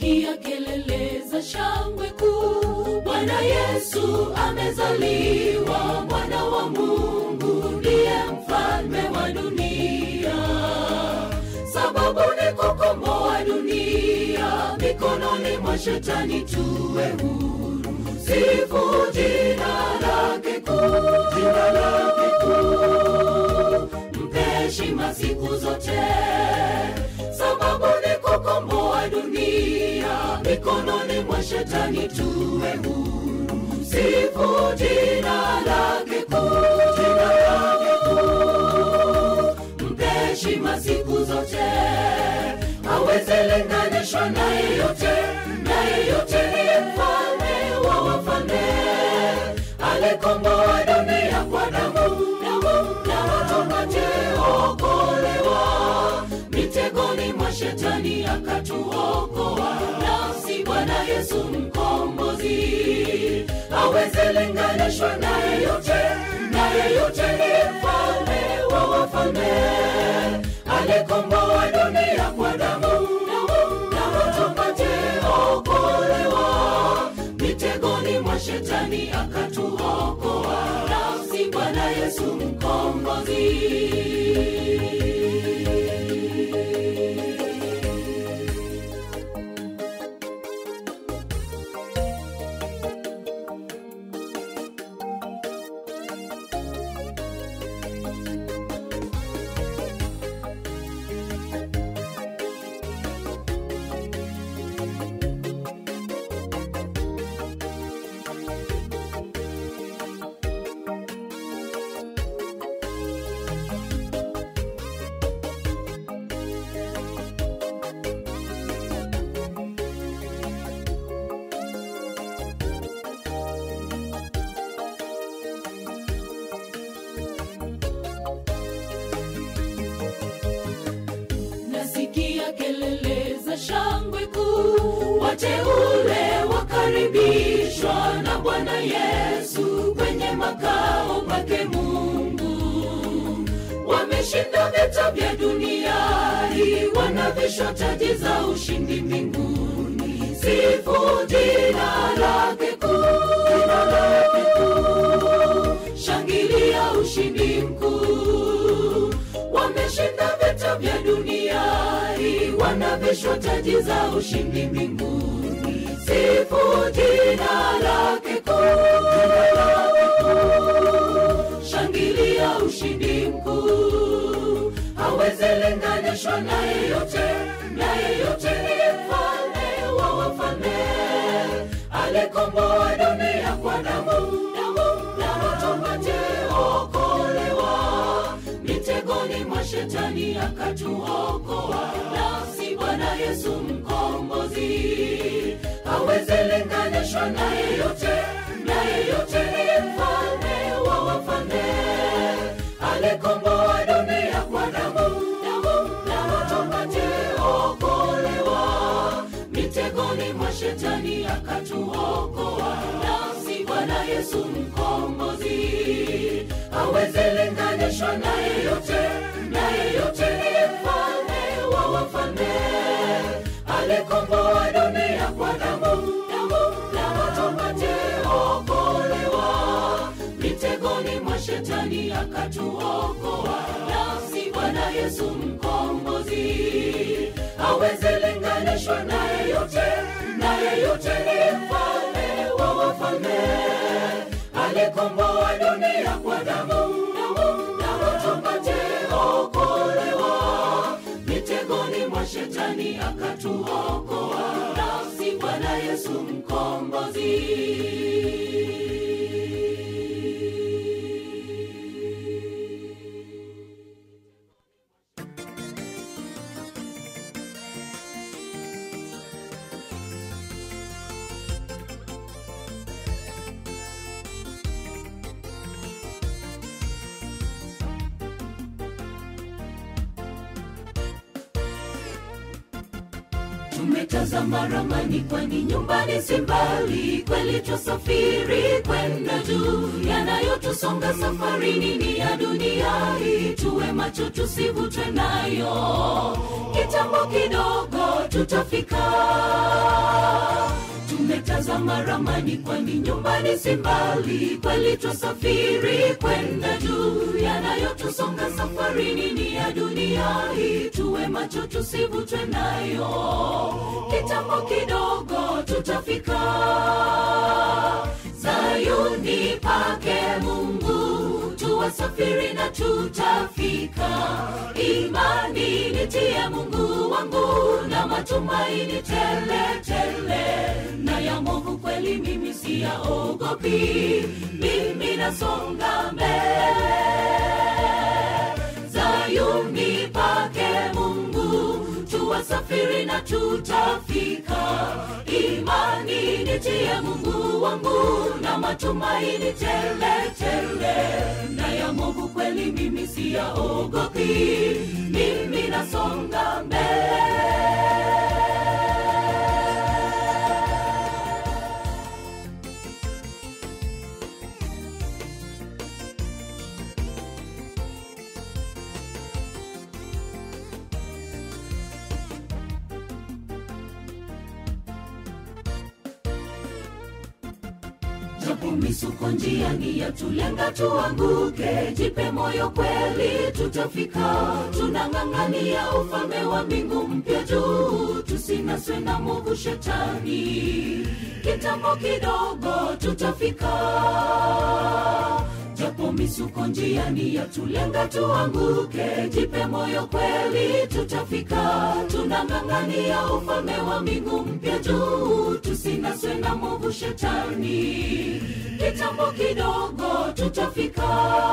nasikia kelele za shangwe kuu bwana yesu amezaliwa mwana wa mungu ndiye mfalme wa dunia sababu ni kukomboa dunia mikononi mwa shetani tuwe huru sifu jina lake kuu jina lake kuu mpe heshima siku zote sababu ni kukomboa dunia mikononi mwa shetani tuwe huru sifu jina lake kuu jina lake kuu mpe heshima siku zote aweze linganishwa na yeyote na yeyote ni mfalme wa wafalme alikomboa dunia kwa damu damu na watopaje okolewa mitegoni mwa shetani akatuokoa nafsi bwana yesu mkombozi aweze linganishwa na yeyote na yeyote ni mfalme wa wafalme alikomboa dunia kwa damu damu na watopate okolewa mitegoni mwa shetani akatuokoa nafsi bwana yesu mkombozi nasikia kelele za shangwe kuu wateule wakaribishwa na bwana yesu kwenye makao pake mungu wameshinda vita vya dunia hii wanavishwa taji za ushindi mbinguni sifu jina lake kuu jina lake kuu shangilia ushindi mkuu wameshinda vita vya dunia hii wanavishwa taji za ushindi mbinguni sifu jina lake kuu jina lake kuu shangilia ushindi mkuu hawezi linganishwa na yeyote na yeyote ni mfalme wa wafalme alikomboa dunia kwa damu damu na watopate okolewa mitegoni mwa shetani akatuokoa nafsi bwana yesu mkombozi hawezi linganishwa na yeyote na yeyote ni mfalme wa wafalme alikomboa dunia kwa damu damu na watopate okolewa mitegoni mwa shetani akatuokoa nafsi bwana yesu mkombozi hawezi linganishwa na yeyote na yeyote ni mfalme wa wafalme alikomboa dunia kwa damu damu na watopate okolewa mitegoni mwa shetani akatuokoa nafsi bwana yesu mkombozi hawezi linganishwa na yeyote na yeyote ni mfalme wa wafalme alikomboa dunia kwa damu damu na watopate okolewa mitegoni mwa shetani akatuokoa nafsi bwana yesu mkombozi tumetazama ramani kwani nyumbani si mbali kweli twasafiri kwenda juu yanayotusonga safarini ni ya dunia hii tuwe macho tusivutwe nayo kitambo kidogo tutafika tumetazama ramani kwani nyumbani si mbali kweli twasafiri kwenda juu yanayotusonga safarini ni ya dunia hii tuwe macho tusivutwe nayo kitambo kidogo tutafika zayuni pake mungu tuwasafiri na tutafika imani nitie mungu wangu na matumaini tele tele na ya movu kweli mimi siyaogopi mimi nasonga mbele zayuni pake mungu tuwasafiri na tutafika imani nitie mungu wangu na matumaini tele tele na ya movu kweli mimi siyaogopi mimi nasonga mbele japo misuko njiani yatulenga tuanguke jipe moyo kweli tutafika tunang'ang'ania ufalme wa mbingu mpya juu tusinaswe na movu shetani kitambo kidogo tutafika japo misuko njiani yatulenga tuanguke jipe moyo kweli tutafika tunang'ang'ania ufalme wa mbingu mpya juu tusinaswe na movu shetani kitambo kidogo tutafika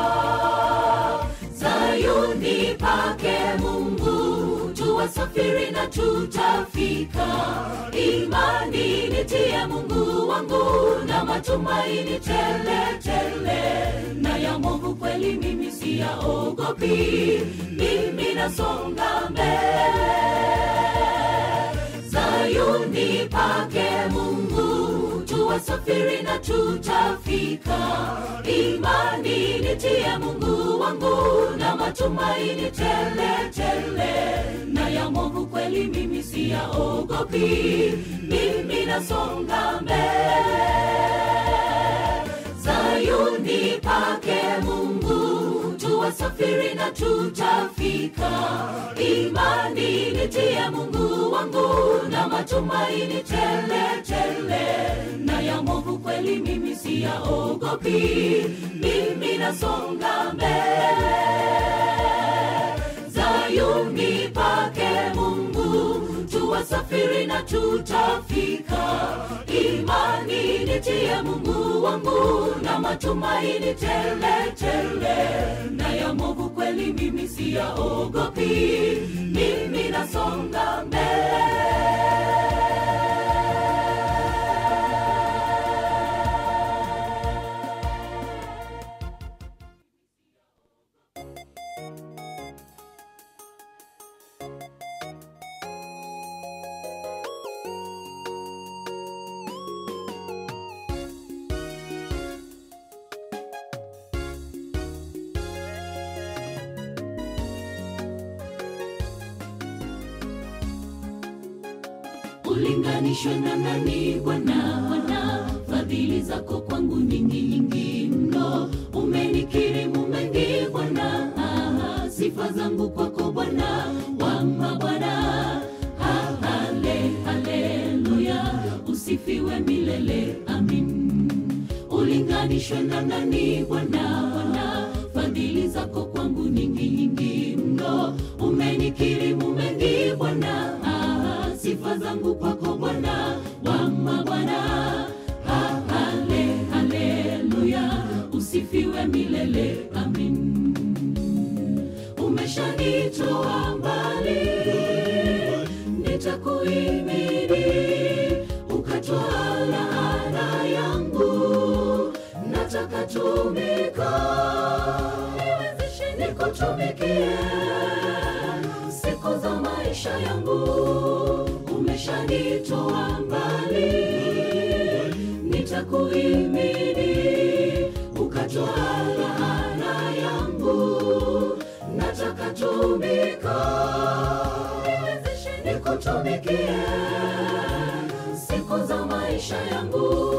zayuni pake mungu tuwasafiri na tutafika imani nitie mungu wangu na matumaini tele tele na ya movu kweli mimi siyaogopi mimi nasonga mbele zayuni pake mungu tuwasafiri na tutafika imani nitie mungu wangu na matumaini tele tele na ya movu kweli mimi siyaogopi mimi nasonga mbele zayuni pake mungu tuwasafiri na tutafika imani nitie mungu wangu na matumaini tele tele na ya movu kweli mimi siyaogopi mimi nasonga mbele zayuni pake mungu tuwasafiri na tutafika imani nitie mungu wangu na matumaini tele tele na ya movu kweli mimi siyaogopi mimi nasonga ulinganishwe na nani bwana bwana fadhili zako kwangu nyingi nyingi mno umenikirimu mengi bwana Ah, sifa zangu kwako bwana wama bwana Ha, hale haleluya usifiwe milele amin ulinganishwe na nani bwana bwana fadhili zako kwangu nyingi nyingi mno umenikirimu mengi bwana Ah, sifa zangu kwako bwana wama bwana Ha, hale haleluya usifiwe milele amin umeshanitoa mbali nitakuimidi ukatoa laana yangu nataka tumika niwezeshe nikutumikie siku za maisha yangu umeshanitoa mbali nitakuimidi ukatoa laana yangu nataka tumika niwezeshe nikutumikie siku za maisha yangu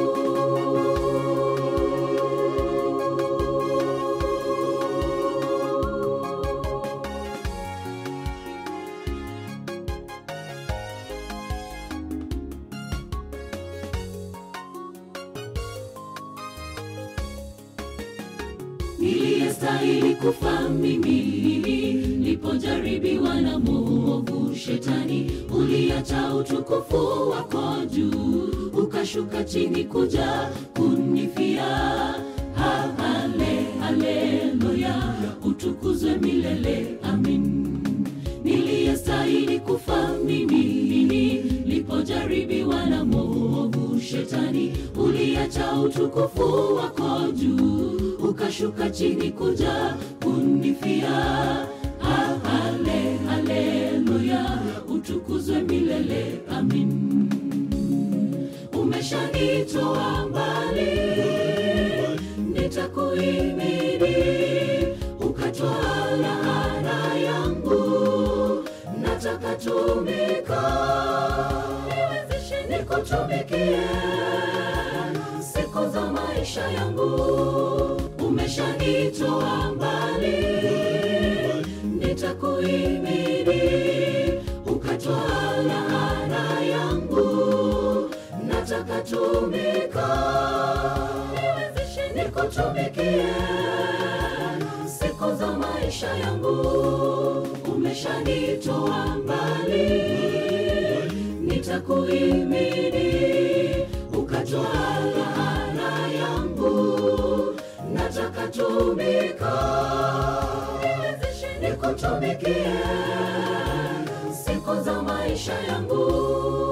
niliyestahili kufa mimi nilipojaribiwa na mwovu shetani uliacha utukufu wako juu ukashuka chini kuja kunifia ha, hale, haleluya utukuzwe milele amin niliyestahili kufa mimi nilipojaribiwa na mwovu shetani uliacha utukufu wako juu ukashuka chini kuja kunifia ha, hale, haleluya utukuzwe milele amin umeshanitoa mbali nitakuimidi ukatoa laana yangu nataka tumika niwezeshe nikutumikie siku za maisha yangu umeshanitoa mbali nitakuimidi ukatoa laana yangu nataka tumika niwezeshe nikutumikie siku za maisha yangu umeshanitoa mbali nitakuimidi ukatoa laana yangu nataka tumika niwezeshe nikutumikie siku za maisha yangu